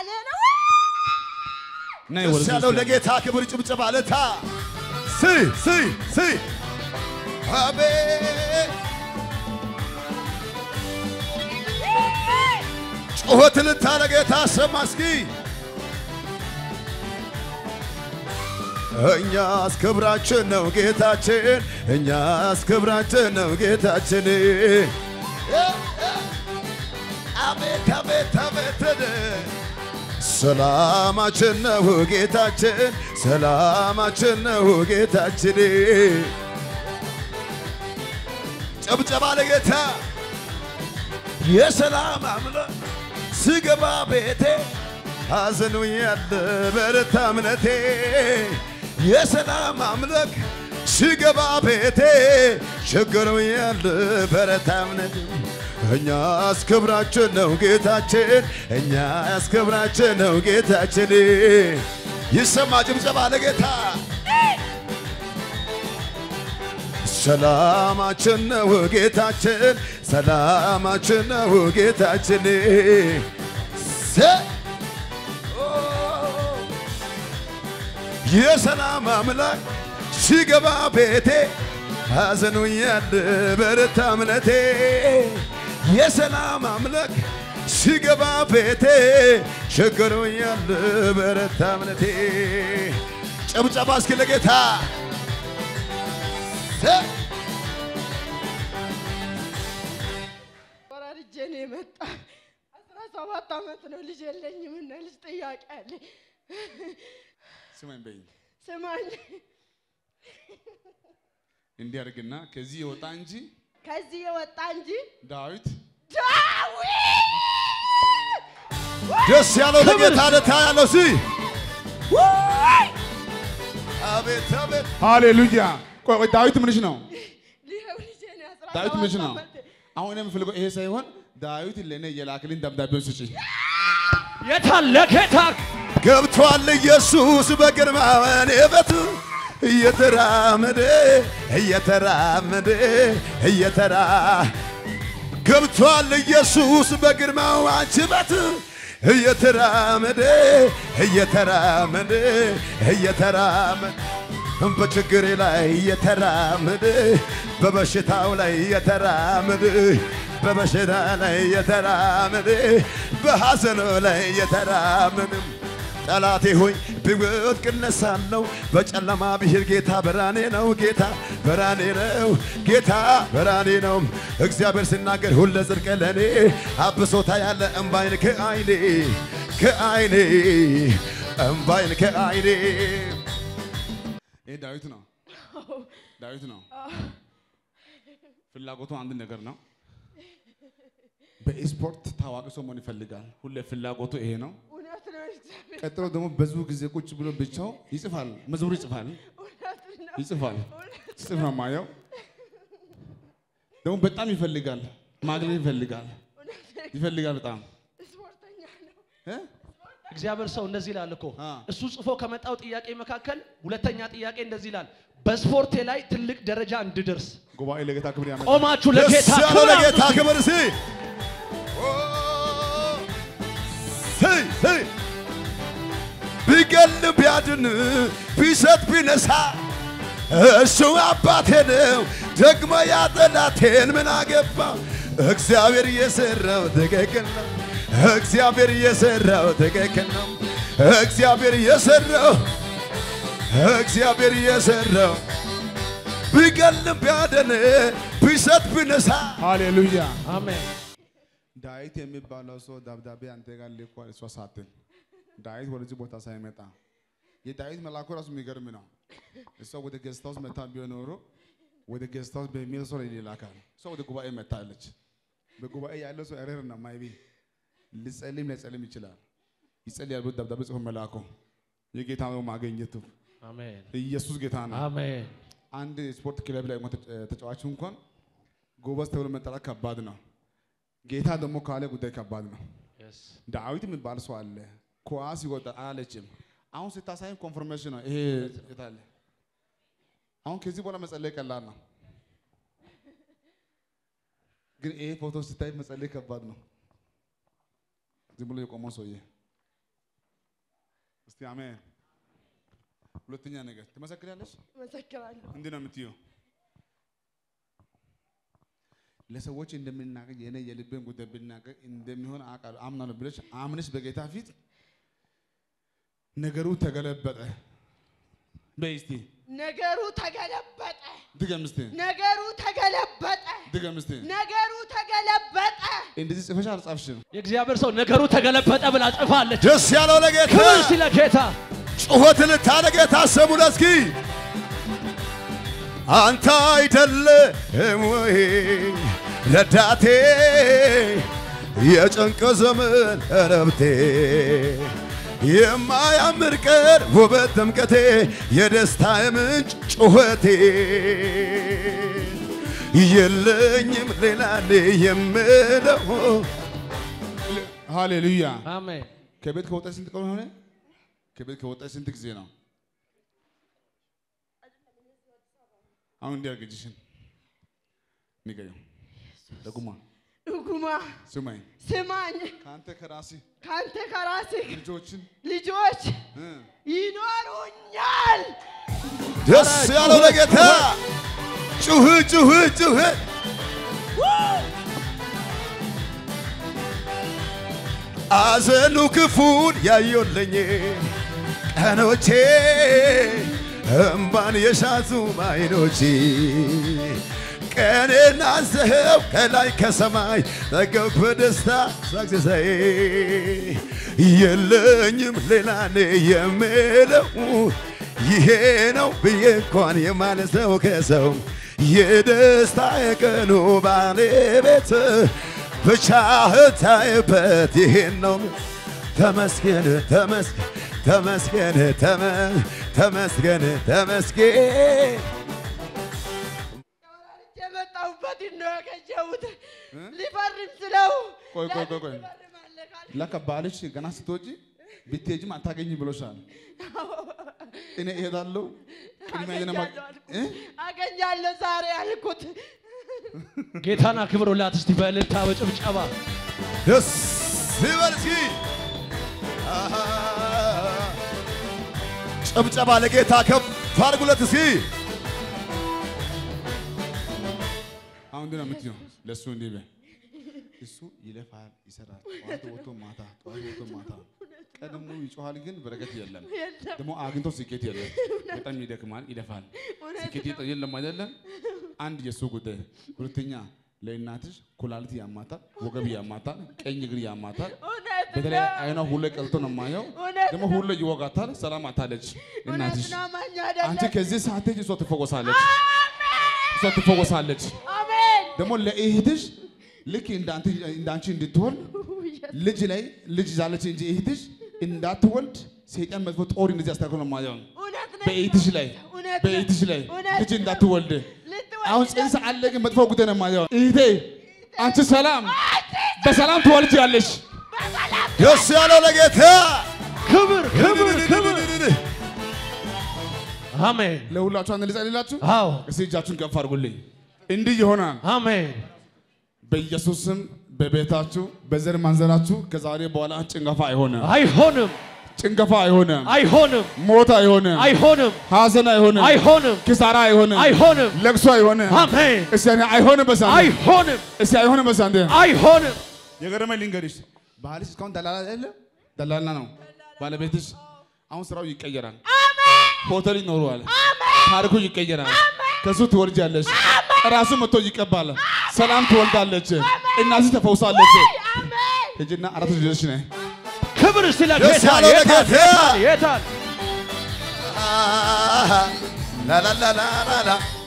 ሃሌሉያ ነይ ደስ ወደዚህ ያለው እስቲ። ለጌታ ክብር ጭብጨባ ለታ ሲ ሲ ሲ አቤት ጩኸት ልታ ለጌታ ሰማ እስኪ እኛስ ክብራችን ነው ጌታችን፣ እኛስ ክብራችን ነው ጌታችን። አቤት አቤት አቤት ሰላማችን ነው ጌታችን፣ ሰላማችን ነው ጌታችን። ጨብጨባ ለጌታ የሰላም አምላክ ስገባ ቤቴ ሐዘኑ ያለ በረታ እምነቴ የሰላም አምላክ ስገባ ቤቴ ችግሩ ያለ በረታ እምነቴ እኛስ ክብራችን ነው ጌታችን እኛስ ክብራችን ነው ጌታችን ይሰማ ጭብጨባ ለጌታ ሰላማችን ነው ጌታችን ሰላማችን ነው ጌታችን ሰ- ኦ! የሰላም አምላክ ሲገባ ቤቴ ሐዘኑ ያለ በረታ እምነቴ የሰላም አምላክ ሲገባ ቤቴ ችግሩ ያለ በረታ እምነቴ ጨብጨባ እስኪ ለጌታ ሰ- ወራርጄ ነው የመጣ አስራ ሰባት ዓመት ነው ልጅ የለኝም እና ልጅ ጥያቄ አለኝ ስማኝ በይኝ ስማኝ እንዲህ አድርግና ከዚህ የወጣ እንጂ ከዚህ የወጣ እንጂ ዳዊት ዳዊት ደስ ያለው ለጌታ ደታ ያለው ሲ አቤት አቤት ሃሌሉያ። ቆይ ቆይ ዳዊት ምንሽ ነው? ሊኸው ልጄ ነው አስራ ዳዊት ሰባት ምንሽ ነው? ዓመት አሁን የምፈልገው ይሄ ሳይሆን ዳዊት ለእኔ የላክልኝ ደብዳቤውን ስጪ። የታለ ጌታ ገብቷል ኢየሱስ በግርማ ወኔበቱ እየተራመደ እየተራመደ እየተራ ገብቷል ኢየሱስ በግርማው አንችበት እየተራመደ እየተራመደ እየተራመደ በችግሬ ላይ እየተራመደ በበሽታው ላይ እየተራመደ በበሽታ ላይ እየተራመደ በሐዘኑ ላይ እየተራመደ ጠላቴ ሆይ ብወድቅ እነሳለሁ፣ በጨለማ ብሄድ ጌታ ብርሃኔ ነው። ጌታ ብርሃኔ ነው። ጌታ ብርሃኔ ነው። እግዚአብሔር ሲናገር ሁለ ጽድቅ ለእኔ አብሶታ ያለ እምባይን ከአይኔ ከአይኔ እምባይን ከአይኔ ይሄ ዳዊት ነው። ዳዊት ነው። ፍላጎቱ አንድ ነገር ነው። በስፖርት ታዋቂ ሰው መሆን ይፈልጋል። ሁሌ ፍላጎቱ ይሄ ነው። እውነት ነው እግዚአብሔር ቀጥሎ ደግሞ ብዙ ጊዜ ቁጭ ብሎ ብቻው ይጽፋል፣ መዝሙር ይጽፋል፣ እውነት ነው ይጽፋል። ጽፍ ነው ማየው። ደግሞ በጣም ይፈልጋል፣ ማግኘት ይፈልጋል፣ ይፈልጋል በጣም ስፖርተኛ ነው እ? እግዚአብሔር ሰው እንደዚህ ይላል እኮ አ። እሱ ጽፎ ከመጣው ጥያቄ መካከል ሁለተኛ ጥያቄ እንደዚህ ይላል፣ በስፖርቴ ላይ ትልቅ ደረጃ እንድደርስ ጉባኤ ለጌታ ክብር ያመጣ ቆማችሁ ደስ ለጌታ ያለው ክብር ለጌታ አምጡ። ክብር ሲ ሄይ ሄይ ቢገል ቢያድን ቢሰጥ ቢነሳ እሱ አባቴ ነው። ደግሞ ያጠላቴን ምን አገባ? እግዚአብሔር የሰራው ትክክል ነው። እግዚአብሔር የሰራው ትክክል ነው። እግዚአብሔር የሰራው እግዚአብሔር የሰራው ቢገልም ቢያድን ቢሰጥ ቢነሳ ሃሌሉያ። አሜን። ዳዊት የሚባለው ሰው ደብዳቤ አንተ ጋር ልኳል። እሷ ሳትን ዳዊት ወደዚህ ቦታ ሳይመጣ የዳዊት መልአኩ ራሱ የሚገርም ነው። እሷ ወደ ጌስት ሃውስ መታ ቢሆን ኖሮ ወደ ጌስት ሃውስ በሚል ሰው ላይ ይላካል። እሷ ወደ ጉባኤ መታለች። በጉባኤ ያለው ሰው ኤረር ነው ማይቢ ልጸልም ላይጸልም ይችላል። ይጸልያል ብሎ ደብዳቤ ጽፎ መልአኩ የጌታ ነው ማግኘቱ አሜን። ኢየሱስ ጌታ ነው። አሜን። አንድ ስፖርት ክለብ ላይ እንኳን ተጫ- ተጫዋቹ እንኳን ጎበዝ ተብሎ መጠራት ከባድ ነው። ጌታ ደግሞ ካለ ጉዳይ ከባድ ነው። Yes. ዳዊት የሚባል ሰው አለ። ኳስ ይወጣል አላለችም። አሁን ስታሳይም ኮንፈርሜሽን ነው ይሄ የታለ? አሁን ከዚህ በኋላ መጸለይ ቀላል ነው፣ ግን ይሄ ፎቶ ስታይ መጸለይ ከባድ ነው። ዝም ብሎ የቆመው ሰውዬ አሜን። ሁለተኛ ነገር ትመሰክሪያለሽ? መሰክራለሁ። እንዲህ ነው የምትይው። ለሰዎች እንደምናገር የኔ የልቤን ጉዳይ ብናገር እንደሚሆን አውቃለሁ አምናለሁ ብለሽ አምነሽ በጌታ ፊት ነገሩ ተገለበጠ። በይ እስቲ ነገሩ ተገለበጠ። ድገም እስቲ ነገሩ ተገለበጠ። ድገም እስቲ። ነገሩ ተገለበጠ። እንደዚህ ጽፈሽ አልጻፍሽም? የእግዚአብሔር ሰው ነገሩ ተገለበጠ ብላ ጽፋለች። ደስ ያለው ለጌታ ክብር እስቲ ለጌታ ጩኸት ልታለ ጌታ ሰሙ ለስኪ አንተ አይደለህም ወይ ረዳቴ የጭንቅ ዘመን እረፍቴ የማያምር ቀን ውበት ድምቀቴ የደስታ ምንጭ ጩኸቴ የለኝም ሌላ የምለው ሃሌሉያ። አሜን። ከቤት ከወጣሽ ስንት ቀን ሆነ? ከቤት ከወጣሽ ስንት ጊዜ ነው? አሁን እንዲህ አድርግ እጅሽን ንገሪው። ደጉማ ድጉማ ስማኝ፣ ስማኝ፣ ከአንተ ከራስህ ካንተ ከራስህ ልጆችን ልጆች እ ይኖሩኛል። ደስ ያለው ለጌታ ጩህ ጩህ ጩህ አዘኑ ክፉን ያዩልኝ ቀኖቼ እምባን የሻቱ አይኖቼ ቀኔን አዘኸው ከላይ ከሰማይ ጠገብኩ በደስታ ሳክሰሳይ የለኝም ሌላ እኔ የምለው ይሄ ነው ብዬ እንኳን የማነሰው ከሰው የደስታ የቀኑ ባለቤት ብቻህን ታይበት ይሄን ነው ተመስገን ተመስገን ተመስገን ተመ- ተመስገን ተመስገን የመጣሁበትን ነው ያገኘሁት። ሊፈርም ስለው ቆይ ቆይ ቆይ ቆይ ሊፈርም አለ ካለ ለካ ባልሽ ገና ስትወጪ ብትሄጂም አታገኝም ብሎሻል። እኔ እሄዳለሁ ቅድሚያ የኔ ማ- አገኛለሁ አልኩት። እ? አገኛለሁ ዛሬ አልኩት። ጌታን አክብሩላት እስቲ በእልልታ በጭብጨባ ደስ ይበል እስኪ አሃ። ጭብጨባ ለጌታ ከፍ አድርጉለት እስኪ አሁን እንዲህ ነው የምትይው ለእሱ እንዲህ በይ። እሱ ይለፋል፣ ይሰራል። ጠዋት ወጥቶ ማታ፣ ጠዋት ወጥቶ ማታ፣ ቀን ሙሉ ይጮሃል፣ ግን በረከት የለም። የለም ደግሞ አግኝቶ ስኬት የለም። በጣም ይደክማል፣ ይለፋል፣ እውነት ስኬት የጠ- የለም አይደለም። አንድ የእሱ ጉዳይ። ሁለተኛ ለእናትሽ ኩላሊት ያማታል፣ ወገብ ያማታል፣ ቀኝ እግር ያማታል። እውነት በተለይ ነው። አይኗ ሁሌ ቀልቶ ነው የማየው። እውነት ደግሞ ሁሌ ይወጋታል። ሰላም አታለች እውነት እናትሽ። ነው። አማኝ አንቺ አይደለም። ከዚህ ሰዓት እሷ ትፈወሳለች፣ እሷ ትፈወሳለች። አሜን። ደግሞ ለእህትሽ ልክ እንዳንተ እንዳንቺ እንድትሆን ልጅ ላይ ልጅ ይዛለች እንጂ እህትሽ እንዳትወልድ ሰይጣን መጥፎ ጦር እንደዚህ አስተካክሎ ነው የማየው። እውነት ነው። በእህትሽ ላይ እውነት ነው። በእህትሽ ላይ እውነት ልጅ ነው። እንዳትወልድ ልትወልድ አሁን ጽንስ አለ፣ ግን መጥፎ ጉዳይ ነው የማየው። እህቴ አንቺ ሰላም በሰላም ትወልጃለሽ። ደስ ያለው ለጌታ ክብር ክብር ክብር አሜን ለሁላችሁ አንድ ልጸልላችሁ። አዎ እስቲ እጃችሁን ከፍ አድርጉልኝ። እንዲህ ይሆናል አሜን በኢየሱስ ስም በቤታችሁ በዘር ማንዘራችሁ ከዛሬ በኋላ ጭንገፋ አይሆንም፣ አይሆንም ጭንገፋ አይሆንም፣ አይሆንም ሞት አይሆንም፣ አይሆንም ሐዘን አይሆንም፣ አይሆንም ኪሳራ አይሆንም፣ አይሆንም ለቅሶ አይሆንም። አሜን እስቲ ያኔ አይሆንም በሳንዴ አይሆንም እስቲ አይሆንም በሳንዴ አይሆንም የገረመኝ ልንገርሽ፣ ባልሽ እስካሁን ደላላ አይደለ? ደላላ ነው ባለቤትሽ። አሁን ስራው ይቀየራል። ሆቴል ይኖረዋል። ታሪኩ ይቀየራል። ከሱ ትወልጃለሽ። ራሱ መጥቶ ይቀባል። ሰላም ትወልዳለች። እናትሽ ተፈውሳለች። አሜን። ሂጂና አራት ልጆች ነህ ክብር እስቲ ደስ ለጌታ ያለው የታል ለጌታ። የታል የታል ላላላላላ